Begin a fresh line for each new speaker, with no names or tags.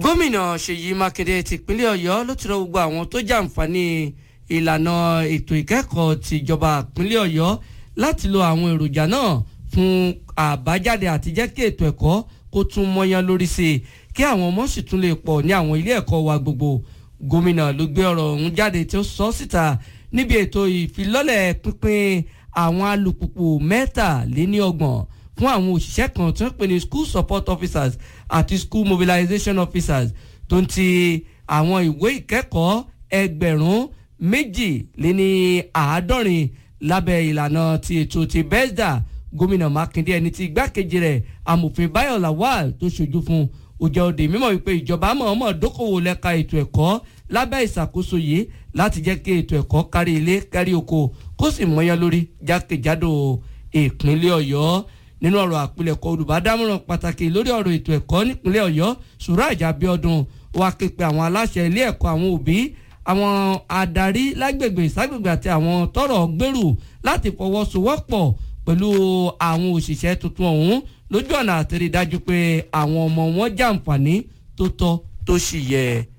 gómìnà ṣèyí mákindé tìpínlẹ̀ ọ̀yọ́ ló ti rọ gbogbo àwọn tó jàǹfààní ìlànà ètò ìkẹ́kọ̀ọ́ tìjọba ìpínlẹ̀ ọ̀yọ́ láti lo àwọn èròjà náà fún àbájáde àti jẹ́ kí ètò ẹ̀kọ́ kó tún mọ́yán lórí sí i kí àwọn ọmọ sì tún lè pọ̀ ní àwọn ilé ẹ̀kọ́ wa gbogbo gómìnà ló gbé ọ̀rọ̀ ọ̀hún jáde tí ó sọ síta níbi ètò ìfilọ́lẹ̀ pínpín àwọn alùpùpù mẹ́tàléníọgbọ̀n fún àwọn òṣìṣẹ́ kan tí wọ́n pè ní school support officers àti school mobilization officers tó ń ti àwọn ìwé ìkẹ́kọ̀ọ́ ẹgbẹ̀rún méjì lé ní àádọ́rin lábẹ́ ìlànà ti ètò ti bẹ́ẹ̀dà gómìnà mákindé ẹni tí igbákejì rẹ̀ amòfin báyọ̀ lawal tó ṣojú fún ó jẹ́ òde mímọ̀ wípé ìjọba mọ̀ọ́mọ̀ dókòwò lẹ́ka ètò ẹ̀kọ́ lábẹ́ ìṣàkóso yìí láti jẹ́ kí ètò ẹ̀kọ́ kárí ilé kárí oko kó sì mọ́yán lórí jákèjádò ìpínlẹ̀ ọ̀yọ́ nínú ọ̀rọ̀ àpilẹ̀kọ olùbádámọ̀ràn pàtàkì lórí ọ̀rọ̀ ètò ẹ̀kọ́ nípínlẹ̀ ọ̀yọ́ suraj abiodun wá ké pe àwọn aláṣẹ ilé ẹ̀kọ́ àwọn òbí àwọn adarí lágbègbè ìságbègbè àti àwọn tọ́rọ̀ gbèrú láti fọwọ́sowọ́pọ̀ pẹ̀lú àwọn òṣìṣẹ́ tuntun ọ̀hún lójú ọ̀nà àti rí dájú pé àwọn ọmọ wọn jàǹfààní tó tọ́ tó sì yẹ.